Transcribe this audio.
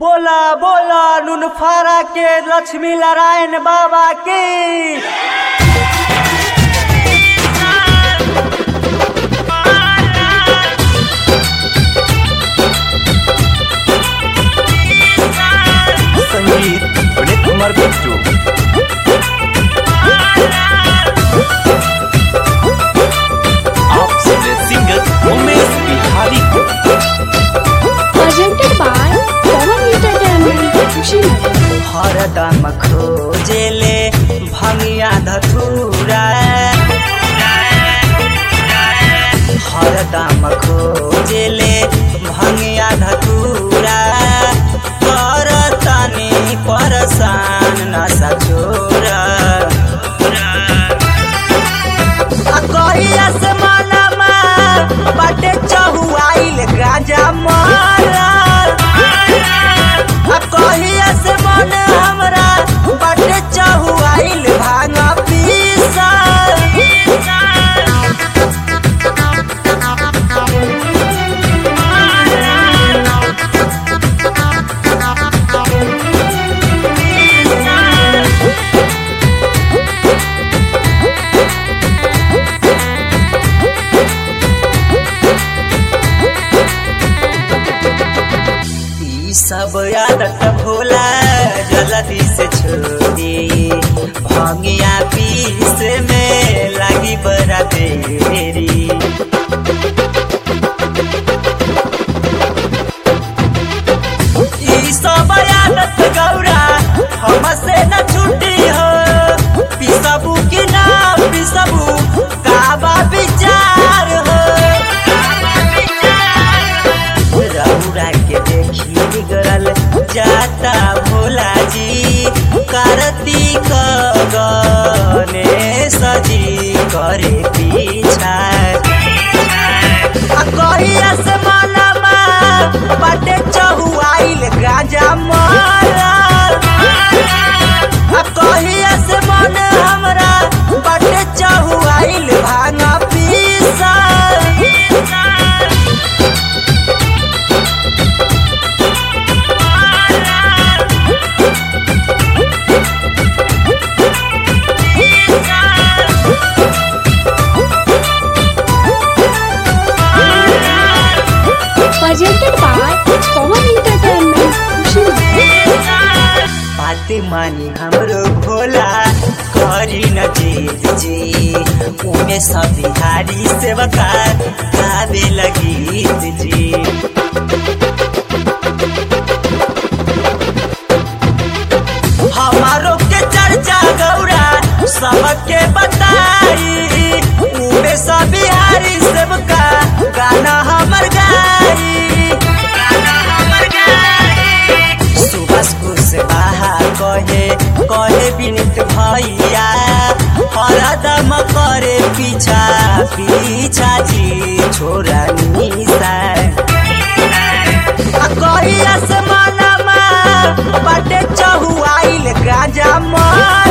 बोला बोला नुनफारा के लक्ष्मी नारायण बाबा की संगीत विनीत कुमार बिट्टू आप सुन रहे सिंगर उमेश बिहारी को presented by Pawan Entertainment, Kushinagar. हरदम खोजेले भंगिया धतूरा हरदम खोजेले भंगिया धतूरा करतनी परसान नशा छोरा कहिया से मनमा बाटे चहुआइल गाजा मारा आ कहिया से मन हमरा बाटे चहुआइल भांग पीसा ई सब आदत भोला जल्दी से छोड़ी भंगिया पीस में लगी बड़ा देरी ई सब आदत गौरा हमसे न छूटी हो पिसबू कि ना पिसबू काबा विचार हो रउरा के देखी बिगड़ल जाता भोला जी कार्तिक गणेश जी करे पीछा आ कहिया से मनमा बाटे चहुआइल गाजा मारा आ कहिया से मन हमरा बाटे चहुआइल भांग पीसा Presented by Pawan Entertainment, Kushinagar. बात मानी हमरो भोला करी न जीत जी उमे सब बिहारी सेवका गावे लगी जी हमारो के चर्चा गौरा सबके बताई उमे सब बिहारी सेवका गाना हमर गाई गाना हमर गाई सुबह कुशवाहा कहे कहे विनित भैया हरदम करे पीछा पीछा जी छोरा निशा आ कहिया से मनमा बाटे चहुआइल गाजा मार